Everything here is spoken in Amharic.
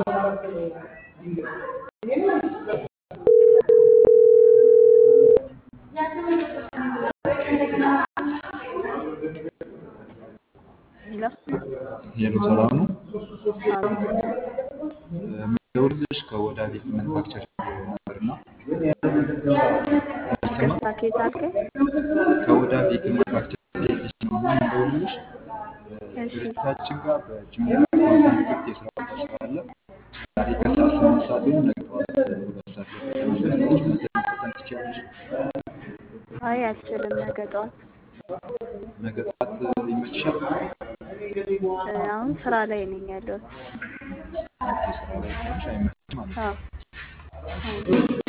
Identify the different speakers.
Speaker 1: ሄሎ
Speaker 2: ሄሎ ሰላም ነው።
Speaker 1: አቤት
Speaker 2: የምደውልልሽ ከወዳ ቤት ማኑፋክቸር ነበር እና ይሰማ
Speaker 1: ይቅርታ ከየት አልከኝ?
Speaker 2: ከወዳ ቤት ማኑፋክቸር ሴልስ ነው እና የምደውልልሽ
Speaker 1: እሺ
Speaker 2: ድርጅታችን ጋር በጅምላ አካውንቲንግ ክፍት የስራ ቦታ ስላለ ዛሬ ከሰዓት ስምንት ሰዓት ወይም ነገ ጠዋት ሁለት ሰዓት ላይ ከተመዘገበች መፈተን ትችላለሽ።
Speaker 1: አይ አልችልም። ነገ ጠዋት
Speaker 2: ነገ ጠዋት ይመችሻል?
Speaker 1: እ፣ አሁን ስራ ላይ ነኝ ያለሁት።
Speaker 2: ኦኬ፣ ስራ ላይ ስለሆንሽ አይመችም ማለት ነው።
Speaker 1: አዎ አዎ።